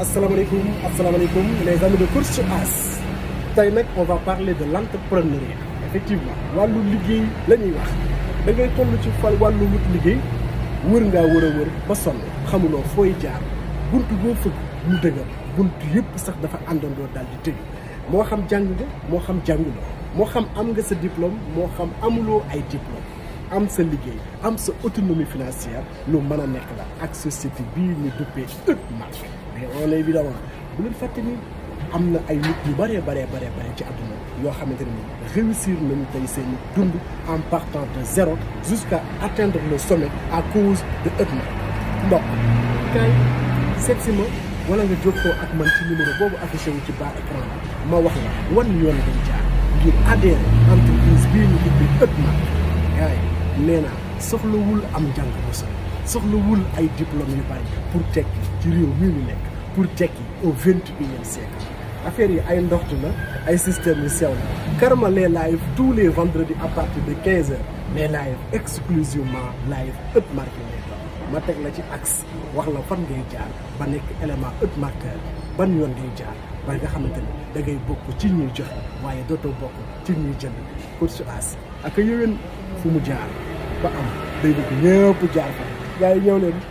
asalaamaaleykum asalaamaaleykum les amis de course As tey nag on va parler de l' entrepreneuriat effectivement wàllu liggéey la ñuy wax da ngay toll ci fa wàllu wut liggéey wër ngaa wër a wër ba sonn xamuloo fooy jaar bunt boo fëgg mu dëgër bunt yëpp sax dafa àndandoo daal di tëj moo xam jàng nga moo xam jànguloo moo xam am nga sa diplôme moo xam amuloo ay diplôme am sa liggéey am sa autonomie financière lu mën a nekk la ak société bii ñu duppee EUTMAC mais on est évidemment bu leen fàtte ni am na ay nit yu bëree baree baree bare ci àdduna yoo xamante ne ni réussir nañu tey seen dund en partant de zéro jusqu'à atteindre le sommet à cause de EUTMAC mbokk kay seet si ma wala nga jokkoo ak man ci numéro boobu affiché wu ci bas écran ma wax la wan yoon dañ jaar ngir adhérer entreprise bii ñu duppee EUTMAC gars yi nee naa soxlawul am njàng bu sori soxlawul ay diplôme yu bari pour tekki ci réew mii ñu nekk pour tekki au vingt et unième siècle affaire yi ay ndoxtu la ay système yu sew la Karma les live tous les vendredis à partir de quinze heures mais live exclusivement live EUTMAC lay doon ma teg la ci axe wax la fan ngay jaar ba nekk élément EUTMAC ban yoon ngay jaar ba nga xamante ni da ngay bokk ci ñuy joxe waaye dootoo bokk ci ñuy jënd course As ak yowén fu mu jaar ba am day bëgg ñëpp jaar fa gars yi ñëw leen